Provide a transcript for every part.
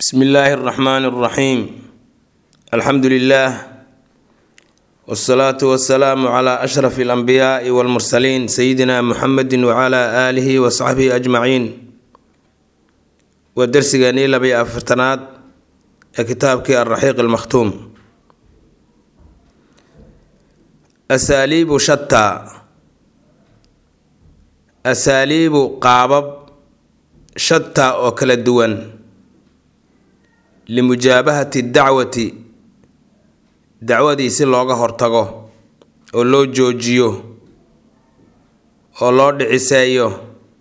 bsmi illaahi اraxmaan اraxiim alxamdu lilah wsalaatu wasalaamu cla ashraf اlanbiyaai wاlmursaliin sayidina muxamedi wcla aalihi wasaxbihi ajmaciin waa dersigeenii labiyo afartanaad ee kitaabkii alraxiiq almakhtuum asaaliibu shataa asaaliibu qaabab shataa oo kala duwan limujaabahati dacwati dacwadii si looga hortago oo loo joojiyo oo loo dhiciseeyo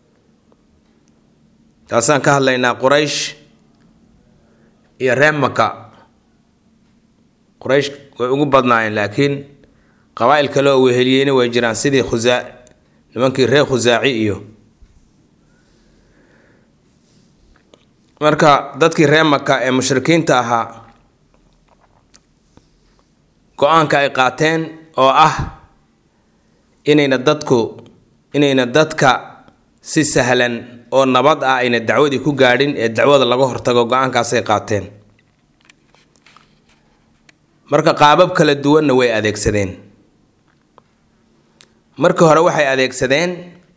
taasaan ka hadlaynaa quraysh iyo reer maka quraysh way ugu badnaayeen laakiin qabaa-il kale oo weheliyeyna way jiraan sidii khusaa nimankii reer khusaaci iyo marka dadkii reer maka ee mushrikiinta ahaa go-aanka ay qaateen oo ah inayna dadku inayna dadka si sahlan oo nabad ah ayna dacwadii ku gaadhin ee dacwada laga hortago go-aankaasay qaateen marka qaabab kala duwanna way adeegsadeen markii hore waxay adeegsadeen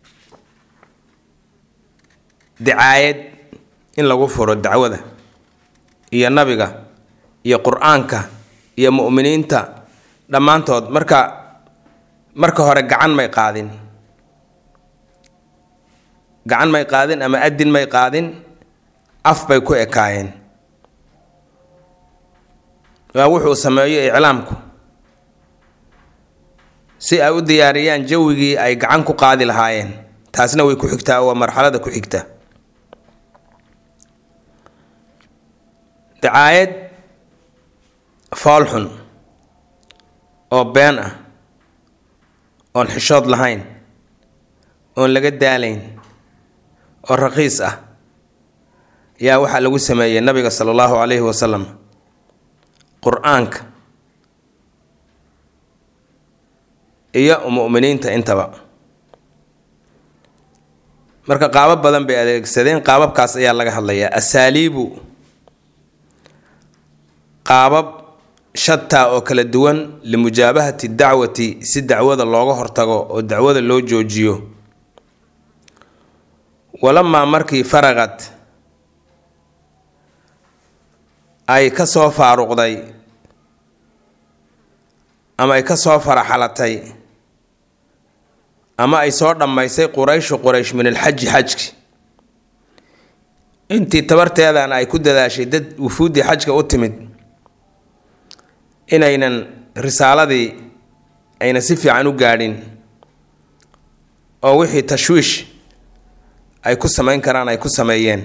dicaayad in lagu furo dacwada iyo nabiga iyo qur-aanka iyo mu'miniinta dhammaantood marka marka hore gacan may qaadin gacan may qaadin ama adin may qaadin af bay ku ekaayeen waa wuxuu sameeyo iclaamku si ay u diyaariyaan jawigii ay gacan ku qaadi lahaayeen taasna way ku xigtaa waa marxalada ku xigta dacaayad foolxun oo been ah oon xishood lahayn oon laga daalayn oo raqiis ah yaa waxaa lagu sameeyey nabiga sala allahu calayhi wasalam qur-aanka iyo mu'miniinta intaba marka qaabab badan bay adeegsadeen qaababkaas ayaa laga hadlayaa asaaliibu qaabab shataa oo kala duwan limujaabahati dacwati si dacwada looga hortago oo dacwada loo joojiyo walamaa markii faraqad ay ka soo faaruqday ama ay ka soo faraxalatay ama ay soo dhammaysay qurayshu quraysh min alxaji xajki intii tabarteedana ay ku dadaashay dad wufuuddii xajka u timid inaynan risaaladii ayna si fiican u gaadhin oo wixii tashwiish ay ku samayn karaan ay ku sameeyeen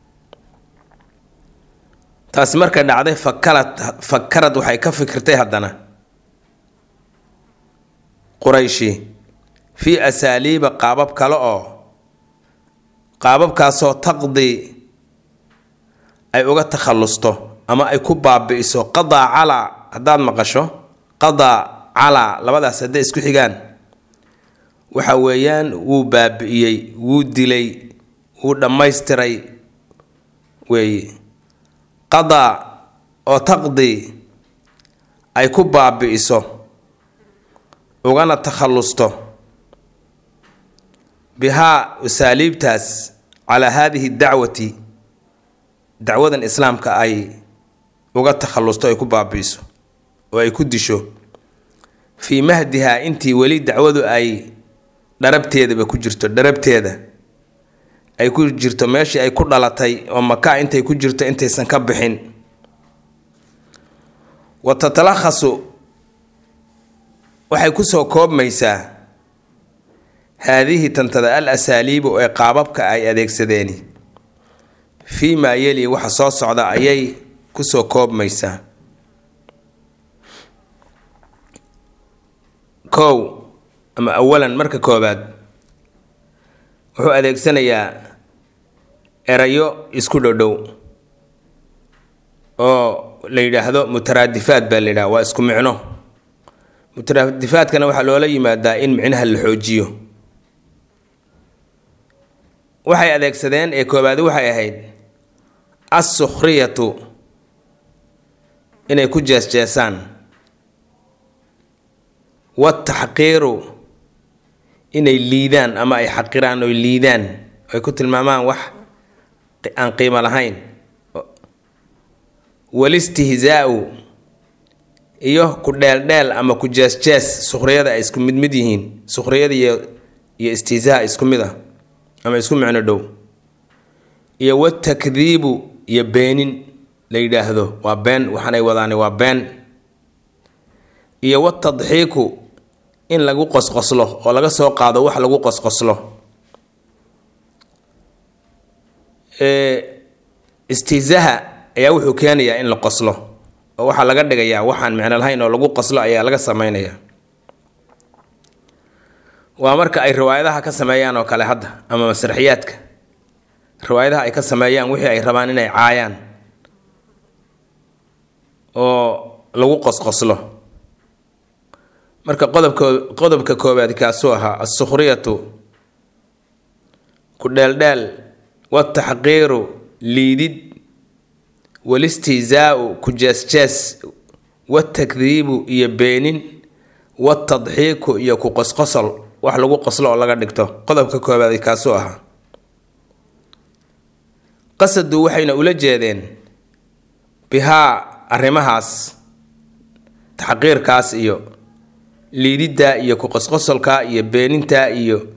taasi markay dhacday fakalad fakarad waxay ka fikirtay haddana qurayshi fii asaaliiba qaabab kale oo qaababkaasoo taqdi ay uga takhallusto ama ay ku baabi'iso qadaa calaa haddaad maqasho qadaa calaa labadaas hadday isku xigaan waxa weeyaan wuu baabi'iyey wuu dilay wuu dhammaystiray weeye qadaa oo taqdi ay ku baabi'iso ugana takhallusto bihaa asaaliibtaas calaa haadihi dacwati dacwadan islaamka ay uga takhallusto ay ku baabi'iso oo ay ku disho fii mahdihaa intii weli dacwadu ay dharabteedaba ku jirto dharabteeda ay ku jirto meeshii ay ku dhalatay oo maka intay ku jirto intaysan ka bixin wa tatalakhasu waxay kusoo koobmaysaa haadihi tantada al asaaliibu ee qaababka ay adeegsadeeni fii maa yeli waxa soo socda ayay kusoo koobmaysaa kow ama awalan marka koobaad wuxuu adeegsanayaa erayo isku dhodhow oo la yidhaahdo mutaraadifaad baa la yidhaha waa isku micno mutaraadifaadkana waxaa loola yimaadaa in micnaha la xoojiyo waxay adeegsadeen ee koobaadi waxay ahayd assukhriyatu inay ku jeesjeesaan wataxqiiru inay liidaan ama ay xaqiraan oy liidaan ay ku tilmaamaan wax aan qiimo lahayn walistihzaau iyo ku dheeldheel ama ku jees-jees sukhriyada ay isku mid mid yihiin sukhriyada iyo iyo istihzaa isku mid ah ama isku micno dhow iyo watakdiibu iyo beenin la yidhaahdo waa been waxaanay wadaani waa been iyo watadxiiku in lagu qosqoslo oo laga soo qaado wax lagu qosqoslo istihzaha ayaa wuxuu keenayaa in la qoslo oo waxaa laga dhigayaa waxaan micno lahayn oo lagu qoslo ayaa laga sameynaya waa marka ay riwaayadaha ka sameeyaan oo kale hadda ama masraxiyaadka riwaayadaha ay ka sameeyaan wixii ay rabaan inay caayaan oo lagu qosqoslo marka qodobka qodobka koowaad kaasuu ahaa assukhriyatu ku dheeldheel wataxqiiru liidid walistihzaau ku jees-jees watakdiibu iyo beenin watadxiiku iyo ku qosqosol wax lagu qoslo oo laga dhigto qodobka koowaad kaasuu ahaa qasadu waxayna ula jeedeen bihaa arrimahaas taxqiirkaas iyo liididda iyo ku qosqosolka iyo beeninta iyo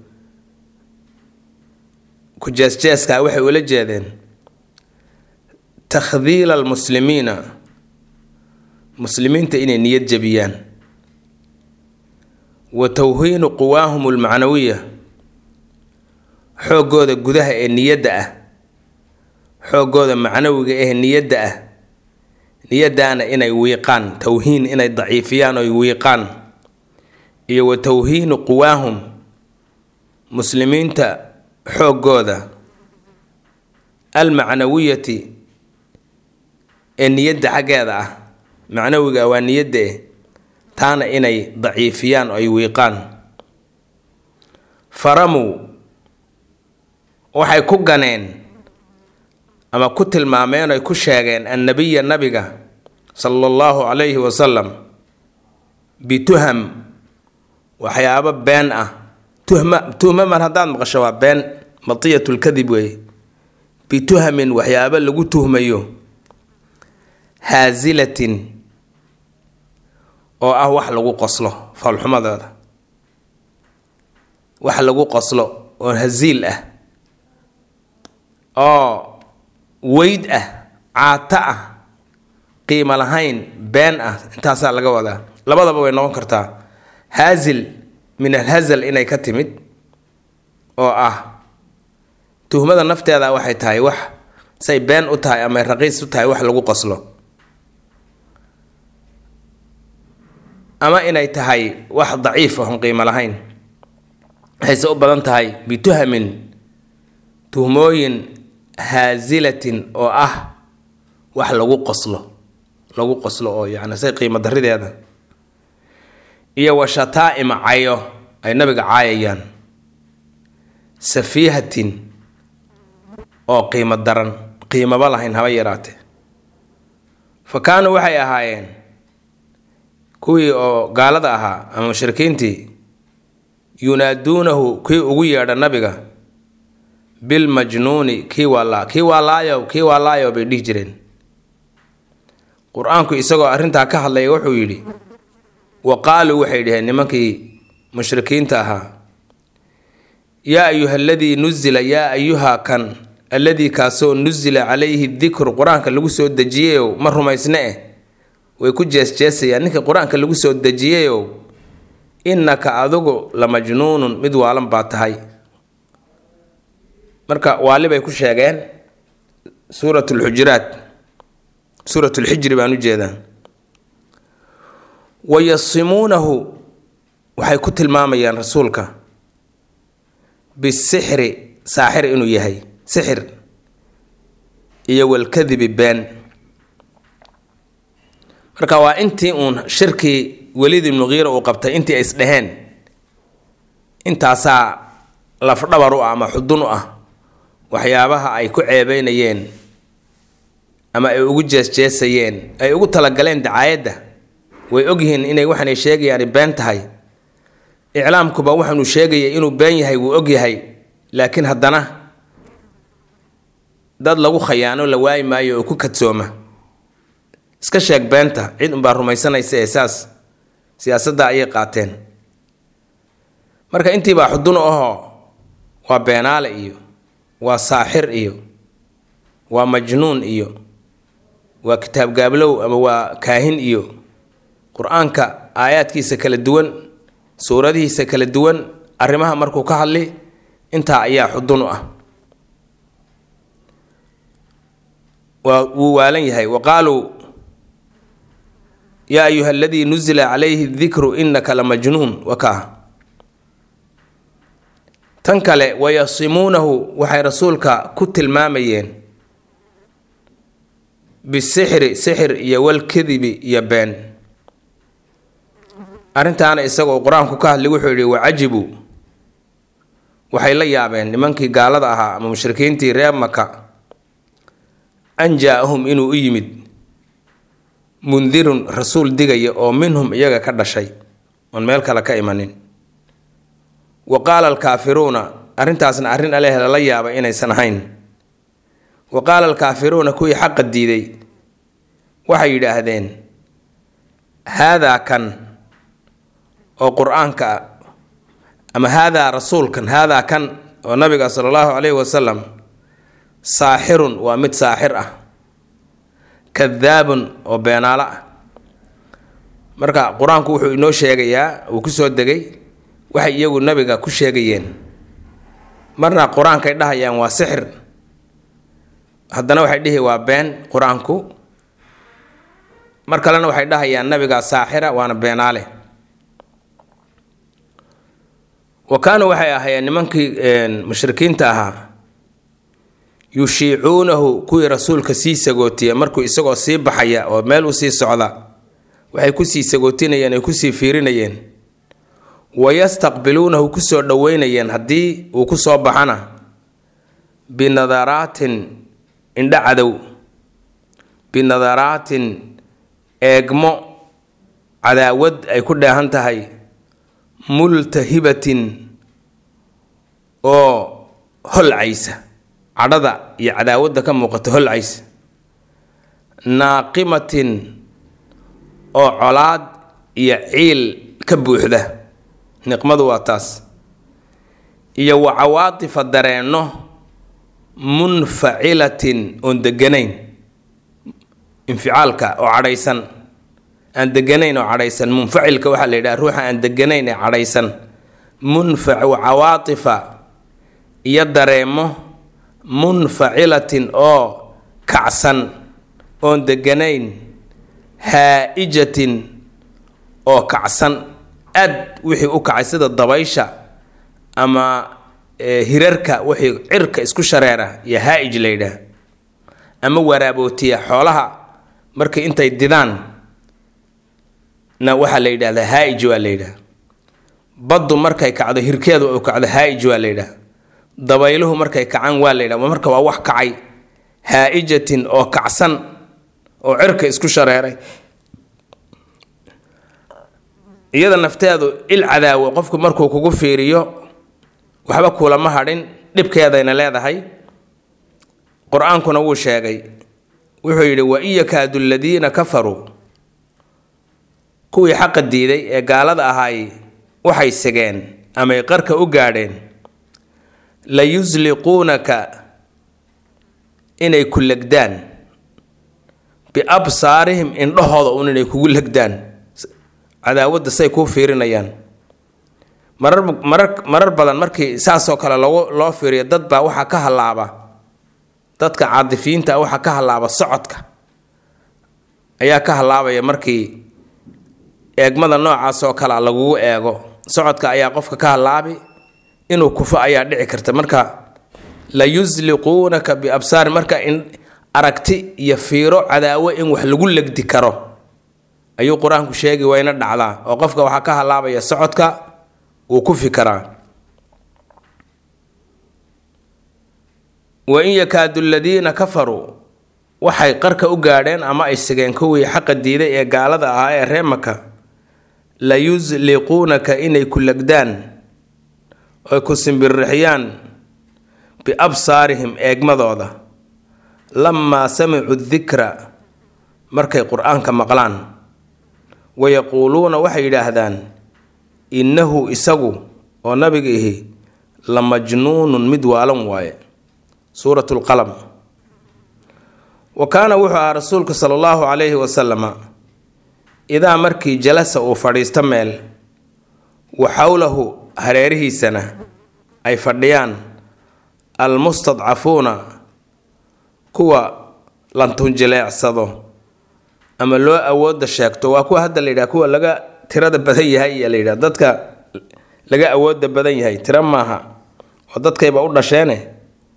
ku jees-jeeska waxay ula jeedeen takhdiila almuslimiina muslimiinta inay niyad jebiyaan wa tawhiinu quwaahum almacnawiya xooggooda gudaha ee niyadda ah xooggooda macnawiga ee niyadda ah niyaddaana inay wiiqaan tawhiin inay daciifiyaan oy wiiqaan iyo wa tawhiinu quwaahum muslimiinta xooggooda almacnawiyati ee niyadda xaggeeda ah macnawiga waa niyadda eh taana inay daciifiyaan oo ay wiiqaan faramow waxay ku ganeen ama ku tilmaameen oy ku sheegeen annabiya nabiga sala allahu calayhi wasalam bituham waxyaabo been ah tuhma tuhma mar haddaad maqasho waa been matiyatulkadib weeye bituhamin waxyaabo lagu tuhmayo haasilatin oo ah wax lagu qoslo foolxumadooda wax lagu qoslo oo hasiil ah oo weyd ah caato ah qiimo lahayn been ah intaasaa laga wadaa labadaba way noqon kartaa haasil min alhazal inay ka timid oo ah tuhmada nafteeda waxay tahay wax say been u tahay ama raqiis u tahay wax lagu qoslo ama inay tahay wax daciif ahon qiimo lahayn waxayse u badan tahay bituhamin tuhmooyin haasilatin oo ah wax lagu qoslo lagu qoslo oo yacni say qiimo darideeda iyo washataa-ima cayo ay nabiga caayayaan safiihatin oo qiimo daran qiimaba lahayn haba yaraate fa kaanuu waxay ahaayeen kuwii oo gaalada ahaa ama mushrikiintii yunaaduunahu kii ugu yeedha nabiga bilmajnuuni kii waalaa kii waalaayow kii waalaayow bay dhihi jireen qur-aanku isagoo arrintaa ka hadlaya wuxuu yidhi wa qaaluu waxay dhaheen nimankii mushrikiinta ahaa yaa ayuha aladii nuzila yaa ayuha kan alladii kaasoo nusila calayhi dikru qur-aanka lagu soo dejiyeyow ma rumaysne eh way ku jeesjeesayaan ninka qur-aanka lagu soo dejiyeyow innaka adigu la majnuunun mid waalan baa tahay marka waali bay ku sheegeen suurat lxujuraat suurat lxijri baan u jeedaa wayasimuunahu waxay ku tilmaamayaan rasuulka bisixri saaxir inuu yahay sixir iyo walkadibi been marka waa intii uun shirkii welid ibnu kiira uu qabtay intii ay isdheheen intaasaa lafdhabar u ah ama xudun u ah waxyaabaha ay ku ceebeynayeen ama ay ugu jeesjeesayeen ay ugu talagaleen dacaayadda way ogyihiin inay waxaanay sheegayaani been tahay iclaamkuba waxaanuu sheegayay inuu been yahay wuu ogyahay laakiin haddana dad lagu khayaano la waayi maayo oo ku kadsooma iska sheeg beenta cid unbaa rumaysanaysa ee saas siyaasadda ayay qaateen marka intiibaa xudun ahoo waa beenaale iyo waa saaxir iyo waa majnuun iyo waa kitaab gaablow ama waa kaahin iyo qur-aanka aayaadkiisa kala duwan suuradihiisa kala duwan arrimaha markuu ka hadli intaa ayaa xudun u ah waa wuu waalan yahay wa qaaluu yaa ayuha aladii nuzila calayhi dikru inaka la majnuun wakaa tan kale wayasimuunahu waxay rasuulka ku tilmaamayeen bisixri sixir iyo walkadibi iyo been arrintaana isagoo qur-aanku ka hadlay wuxuu yidhi wacajibuu waxay la yaabeen nimankii gaalada ahaa ama mushrikiintii reer maka an jaa-ahum inuu u yimid mundirun rasuul digaya oo minhum iyaga ka dhashay oon meel kale ka imanin wa qaala alkaafiruuna arrintaasna arrin aleh lala yaaba inaysan ahayn wa qaala alkaafiruuna kuwii xaqa diiday waxay yidhaahdeen haadaa kan oo qur-aanka ama haadaa rasuulkan haadaa kan oo nabiga sala allahu calayhi wasalam saaxirun waa mid saaxir ah kadaabun oo beenaalo ah marka qur-aanku wuxuu inoo sheegayaa uu ku soo degay waxay iyagu nabiga ku sheegayeen marna qur-aankay dhahayaan waa sixir haddana waxay dhihi waa been qur-aanku mar kalena waxay dhahayaan nabiga saaxira waana beenaale wa kaanuu waxay ahaayeen nimankii mushrikiinta ahaa yushiicuunahu kuwii rasuulka sii sagootiya markuu isagoo sii baxaya oo meel u sii socda waxay kusii sagootinayeen ay kusii fiirinayeen wayastaqbiluunahu kusoo dhoweynayeen haddii uu kusoo baxana binadaraatin indha cadow binadaraatin eegmo cadaawad ay ku dheehan tahay multahibatin oo holcaysa cadhada iyo cadaawadda ka muuqata holcaysa naaqimatin oo colaad iyo ciil ka buuxda niqmadu waa taas iyo wa cawaatifa dareenno munfacilatin oon deganayn inficaalka oo cadhaysan aan deganayn oo cadhaysan munfacilka waxaa la yidhaha ruuxa aan deganayn ee cadhaysan munfac wa cawaatifa iyo dareemo munfacilatin oo kacsan oon deganayn haa-ijatin oo kacsan aad wixii u kacay sida dabaysha ama hirarka wixii cirka isku shareera iyo haa-ij la yidhaah ama waraabootiya xoolaha markay intay didaan na waxaa la yidhahdaa haa-ij waa la yidhaah baddu markay kacdo hirkeedu u kacdo haa-ij waa la yidhaah dabayluhu markay kacaan waa la yidhaha marka waa wax kacay haa-ijatin oo kacsan oo cirka isku shareeray iyada nafteedu il cadaawo qofku markuu kugu fiiriyo waxba kuulama hadhin dhibkeedayna leedahay qur-aankuna wuu sheegay wuxuu yidhi wa in yakaadu aladiina kafaruu kuwii xaqa diiday ee gaalada ahaay waxay segeen amay qarka u gaadheen la yusliquunaka inay ku legdaan biabsaarihim indhahooda un inay kugu legdaan cadaawadda say kuu fiirinayaan marar marar marar badan markii saasoo kale loo loo fiiriyo dad baa waxaa ka hallaaba dadka caadifiyiinta ah waxaa ka hallaaba socodka ayaa ka hallaabaya markii eegmada noocaas oo kale lagugu eego socodka ayaa qofka ka hallaabi inuu kufo ayaa dhici karta marka la yusliquunaka biabsaari marka in aragti iyo fiiro cadaawo in wax lagu legdi karo ayuu qur-aanku sheegi wayna dhacdaa oo qofka waxaa ka hallaabaya socodka wuu ku fikaraa wa in yakaadu aladiina kafaruu waxay qarka u gaadheen ama ay sigeen kuwii xaqa diiday ee gaalada ahaa ee ree maka la yusliquunaka inay ku legdaan oy ku simbirixiyaan biabsaarihim eegmadooda lamaa samicuu dikra markay qur-aanka maqlaan wayaquuluuna waxay yidhaahdaan innahu isagu oo nabiga ihi la majnuunun mid waalan waaye suurat lqalam wa kaana wuxuu ahaa rasuulku sala allahu calayhi wasalama idaa markii jalasa uu fadhiisto meel wa xowlahu hareerihiisana ay fadhiyaan almustadcafuuna kuwa lantunjileecsado ama loo awooda sheegto waa kuwa hadda la yidhaha kuwa laga tirada badan yahay iyo la yidhaha dadka laga awooda badan yahay tiro maaha oo dadkayba u dhasheene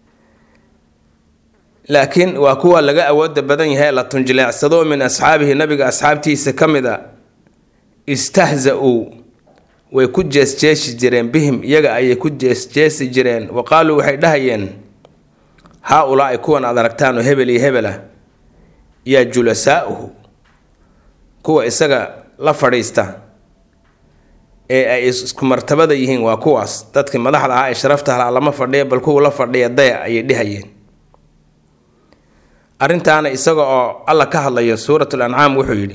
laakiin waa kuwa laga awooda badan yahay la tunjileecsado min asxaabihi nabiga asxaabtiisa ka mid a istahza-uu way ku jeesjeesi jireen bihim iyaga ayay ku jeesjeesi jireen wa qaaluu waxay dhahayeen haa ulaa-i kuwan aad aragtaan oo hebel iyo hebel ah yaa julasaa'uhu kuwa isaga la fadhiista ee ay isku martabada yihiin waa kuwaas dadkii madaxda ahaa ee sharafta halaa lama fadhiya bal kuwa la fadhiya daya ayay dhihayeen arrintaana isaga oo alla ka hadlayo suuratul ancaam wuxuu yidhi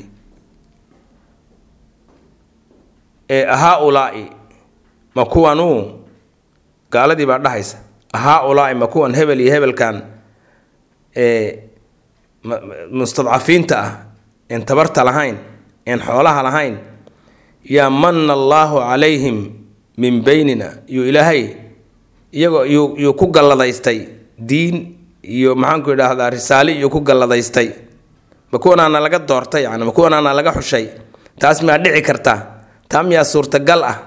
ee haa ulaa'i ma kuwanuu gaaladii baa dhahaysa haa ulaa'i ma kuwan hebel iyo hebelkan ee mustadcafiinta ah een tabarta lahayn een xoolaha lahayn yaa manna allaahu calayhim min beynina yuu ilaahay iyagoo yuu yuu ku galladaystay diin iyo maxaanku idhaahdaa risaale iyuu ku galladaystay ma kuwanaana laga doortay yani ma kuwanaana laga xushay taas miyaa dhici karta taa miyaa suurtagal ah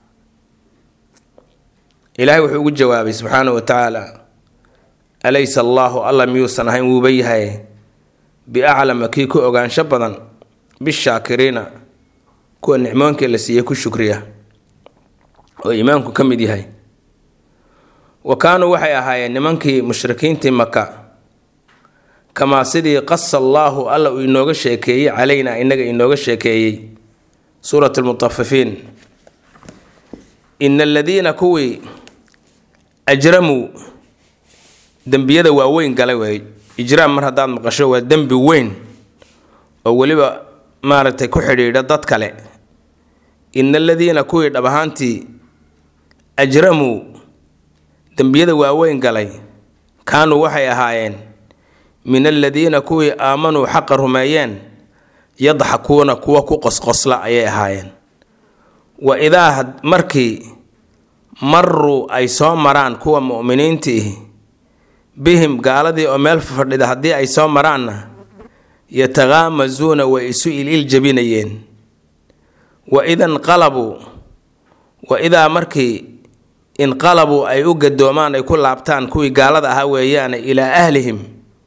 ilaahay wuxuu ugu jawaabay subxaana wa tacaala alaysa allaahu alla miyuusan ahayn wuuba yahay biaclama kii ku ogaansho badan bishaakiriina kuwa nicmoonkii la siiyey ku shukriya oo iimaanku ka mid yahay wa kaanuu waxay ahaayeen nimankii mushrikiintii maka kamaa sidii qasa allaahu alla uu inooga sheekeeyey calaynaa inaga inooga sheekeeyey suurat lmutafifiin ina aladiina kuwii ajramuu dembiyada waaweyn galay wey ijraam mar haddaad maqasho waa dembi weyn oo weliba maaragtay ku xidhiidha dad kale ina aladiina kuwii dhab ahaantii ajramuu dembiyada waaweyn galay kaanuu waxay ahaayeen min aladiina kuwii aamanuu xaqa rumeeyeen yadxakuuna kuwa ku qosqosla ayay ahaayeen wa idaa markii maruu ay soo maraan kuwa mu'miniintiihi bihim gaaladii oo meel fadhida haddii ay soo maraanna yataqaamasuuna way isu ilil jabinayeen wa ida inqalabuu wa idaa markii inqalabuu ay u gadoomaan ay ku laabtaan kuwii gaalada ahaa weeyaane ilaa ahlihim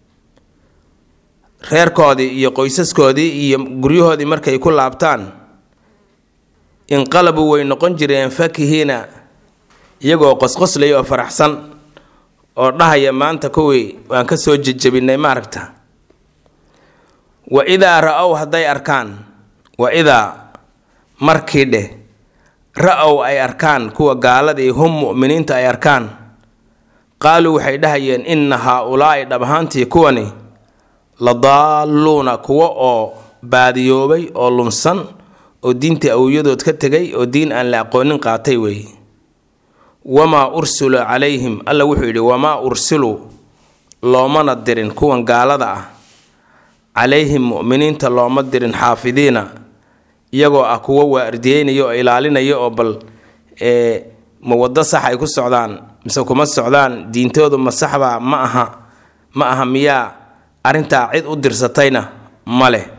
reerkoodii iyo qoysaskoodii iyo guryahoodii markay ku laabtaan inqalabuu way noqon jireen fakihiina iyagoo qosqoslaya oo faraxsan oo dhahaya maanta kuwii waan ka soo jejabinay maaragta wa idaa ra-ow hadday arkaan wa idaa markii dheh ra-ow ay arkaan kuwa gaaladii hum mu'miniinta ay arkaan qaaluu waxay dhahayeen inna haa-ulaa'i dhab ahaantii kuwani la daalluuna kuwo oo baadiyoobay oo lunsan oo diintii awowyadood ka tegay oo diin aan la aqoonin qaatay weeye wamaa ursilu calayhim alla wuxuu yidhi wamaa ursiluu loomana dirin kuwan gaalada ah calayhim mu'miniinta looma dirin xaafidiina iyagoo ah kuwo waardiyeynaya oo ilaalinaya oo bal ee ma waddo sax ay ku socdaan mise kuma socdaan diintoodu ma saxbaa ma aha ma aha miyaa arrintaa cid u dirsatayna ma leh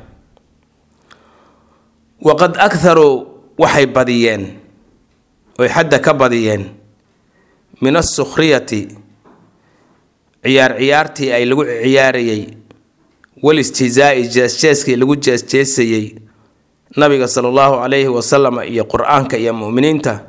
waqad akharuu waxay badiyeen oy xadda ka badiyeen min asukhriyati ciyaar ciyaartii ay lagu ciyaarayay walistihzaa'i jeesjeeskii lagu jeesjeesayey nabiga sala allahu calayhi wasalam iyo qur-aanka iyo mu'miniinta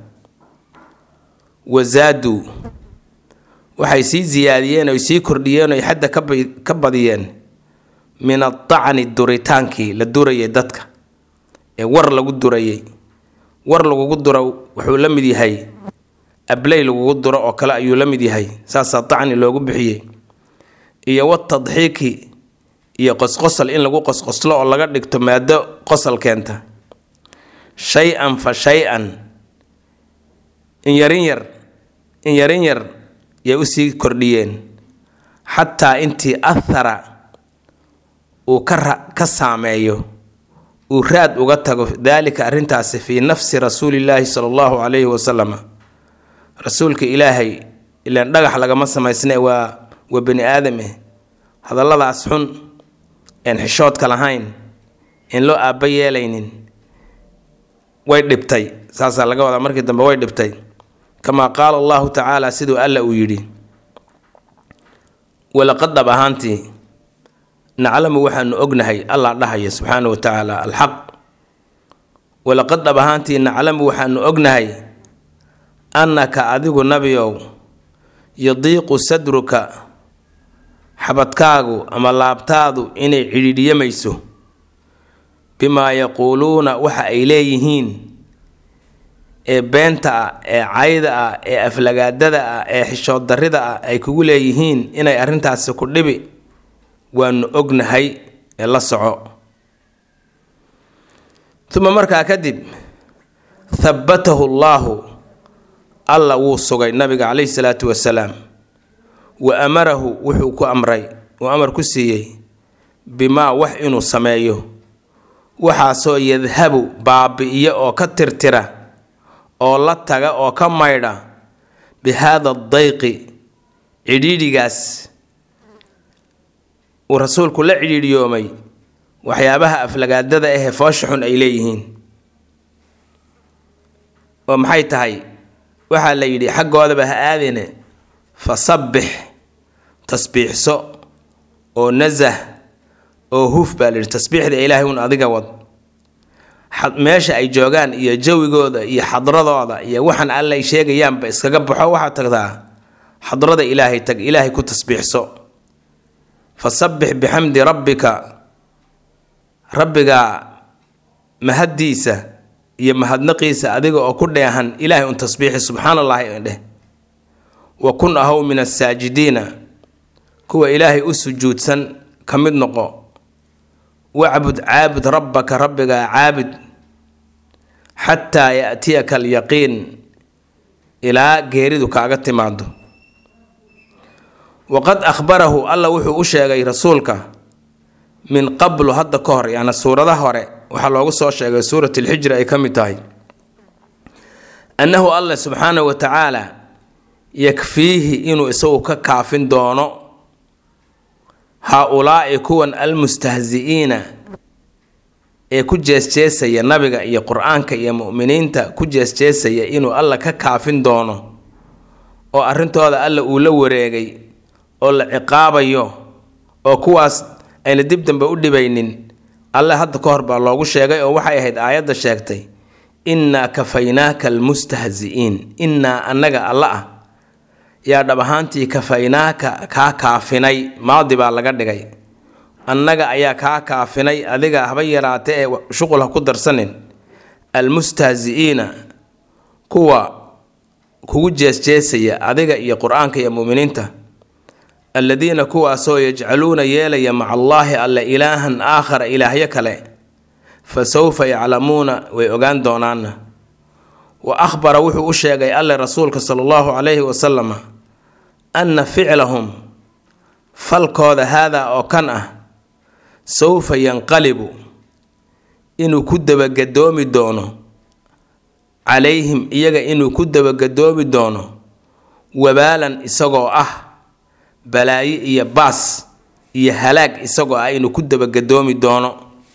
wasaaduu waxay sii siyaadiyeen oy sii kordhiyeen oy xadda ka badiyeen min adacni duritaankii la durayay dadka ee war lagu durayay war lagugu duro wuxuu la mid yahay abley lagugu duro oo kale ayuu la mid yahay saasaa dacni loogu bixiyey iyo watadxiiki iyo qosqosal in lagu qosqoslo oo laga dhigto maado qosal keenta shay-an fa shay-an in yarin yar in yarin yar yay usii kordhiyeen xataa intii athara uu ka ka saameeyo uu raad uga tago daalika arrintaasi fii nafsi rasuulillaahi sala allahu calayhi wasalam rasuulka ilaahay ilaan dhagax lagama samaysne waa waa bani aadam eh hadalladaas xun een xishoodka lahayn in loo aabba yeelaynin way dhibtay saasaa laga wadaa markii dambe way dhibtay kamaa qaala allahu tacaala siduu alla uu yidhi walaqad dhab ahaantii naclamu waxaanu ognahay allah dhahaya subxaana wa tacaala alxaq walaqad dhab ahaantii naclamu waxaanu ognahay annaka adigu nabiow yadiiqu sadruka xabadkaagu ama laabtaadu inay cidhiidhiyamayso bimaa yaquuluuna waxa ay leeyihiin ee beenta ah ee cayda ah ee aflagaadada ah ee xishood darrida ah ay kugu leeyihiin inay arrintaasi ku dhibi waanu ognahay ee la soco uma markaa kadib thabbatahu llaahu alla wuu sugay nabiga caleyhi salaatu wasalaam wa amarahu wuxuu ku amray uu amar ku siiyey bimaa wax inuu sameeyo waxaasoo yadhabu baabi-iyo oo ka tirtira oo la taga oo ka maydha bi haada dayqi cidhiidhigaas uu rasuulku la cidhiidhiyoomay waxyaabaha aflagaadada ahee foosha xun ay leeyihiin oo maxay tahay waxaa la yidhi xaggoodaba ha aadine fa sabbix tasbiixso oo nasah oo huf baa la yidhi tasbiixda ilaahay un adiga wad meesha ay joogaan iyo jawigooda iyo xadradooda iyo waxaan alla ay sheegayaanba iskaga baxo waxaad tagtaa xadrada ilaahay tag ilaahay ku tasbiixso fasabbix bixamdi rabbika rabbigaa mahaddiisa iyo mahadnaqiisa adiga oo ku dheehan ilaahay un tasbiixi subxaana allahi dheh wa kun ahow min assaajidiina kuwa ilaahay u sujuudsan ka mid noqo wacbud caabud rabbaka rabbigaa caabud xataa yaatiyaka alyaqiin ilaa geeridu kaaga timaado waqad akhbarahu alla wuxuu u sheegay rasuulka min qablu hadda ka hor yani suuradaha hore waxaa loogu soo sheegay suurat alxijra ay ka mid tahay annahu allah subxaanahu wa tacaala yakfiihi inuu isagu ka kaafin doono haa-ulaa'i kuwan almustahzi-iina ee ku jeesjeesaya nabiga iyo qur-aanka iyo mu'miniinta ku jeesjeesaya inuu alla ka kaafin doono oo arrintooda alla uu la wareegay oo la ciqaabayo oo kuwaas ayna dib dambe u dhibaynin alle hadda ka hor baa loogu sheegay oo waxay ahayd aayadda sheegtay innaa kafaynaaka almustahzi-iin innaa annaga alla ah yaa dhab ahaantii kafaynaaka kaa kaafinay maadi baa laga dhigay annaga ayaa kaa kaafinay adiga haba yaraate ee shuqul ha ku darsanin almustahzi-iina kuwa kugu jeesjeesaya adiga iyo qur-aanka iyo mu'miniinta alladiina kuwaasoo yajcaluuna yeelaya maca allaahi alle ilaahan aakhara ilaahyo kale fa sawfa yaclamuuna way ogaan doonaana wa akhbara wuxuu u sheegay alle rasuulka sala allahu calayhi wasalama anna ficlahum falkooda haadaa oo kan ah sawfa yanqalibu inuu ku dabagadoomi doono calayhim iyaga inuu ku dabagadoomi doono wabaalan isagoo ah balaayo iyo baas iyo halaag isagoo ah inuu ku dabagadoomi doono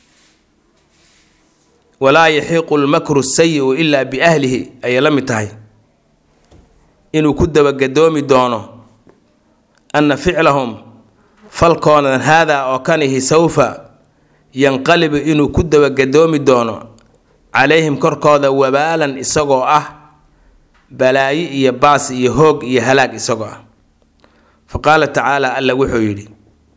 walaa yaxiiqu lmakru sayi-u ilaa biahlihi ayay la mid tahay inuu ku dabagadoomi doono anna ficlahum falkoodan haadaa oo kanihi sawfa yanqalibu inuu ku dabagadoomi doono calayhim korkooda wabaalan isagoo ah balaayo iyo baas iyo hoog iyo halaag isagoo ah fa qaala tacaala alla wuxuu yidhi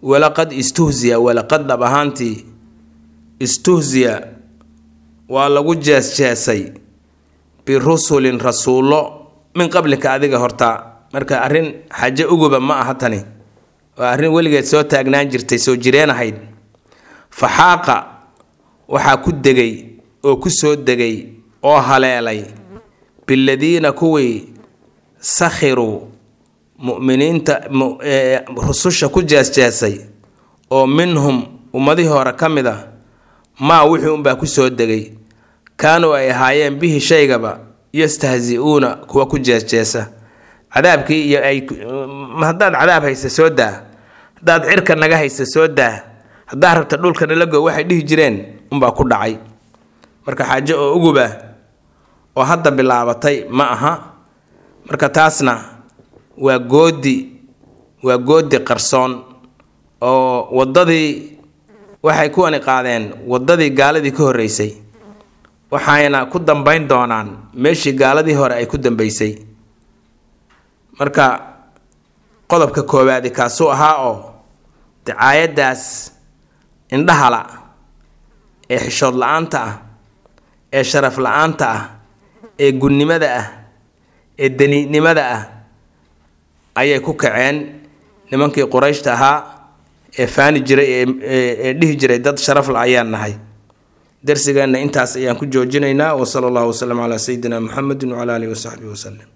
walaqad istuhziya walaqad dhab ahaantii istuhziya waa lagu jees-jeesay birusulin rasuullo min qablika adiga hortaa marka arrin xaje uguba ma aha tani waa arrin weligeed soo taagnaan jirtay soo jireen ahayd faxaaqa waxaa ku degay oo ku soo degay oo haleelay biladiina kuwii sakhiruu mu'miniinta rususha ku jees-jeesay oo minhum ummadihii hore ka mid a maa wixii unbaa ku soo degay kaanuu ay ahaayeen bihi shaygaba yastahzi-uuna kuwa ku jees-jeesa cadaabkii iyo ay haddaad cadaab haysa soo daa haddaad cirka naga haysa soo daa haddaad rabta dhulka nalago waxay dhihi jireen unbaa ku dhacay marka xaajo oo uguba oo hadda bilaabatay ma aha marka taasna waa goodi waa goodi qarsoon oo waddadii waxay kuwani qaadeen waddadii gaaladii ka horreysay waxayna ku dambayn doonaan meeshii gaaladii hore ay ku dambeysay marka qodobka koowaadi kaasuu ahaa oo dacaayaddaas indhahala ee xishood la-aanta ah ee sharaf la-aanta ah ee gunnimada ah ee daniidnimada ah ayay ku kaceen nimankii qurayshta ahaa ee faani jiray ee dhihi jiray dad sharaf la ayaan nahay darsigeenna intaas ayaan ku joojinaynaa wa sala allahu wasalam calaa sayidina muxamedin wacala alihi wasaxbihi wasalem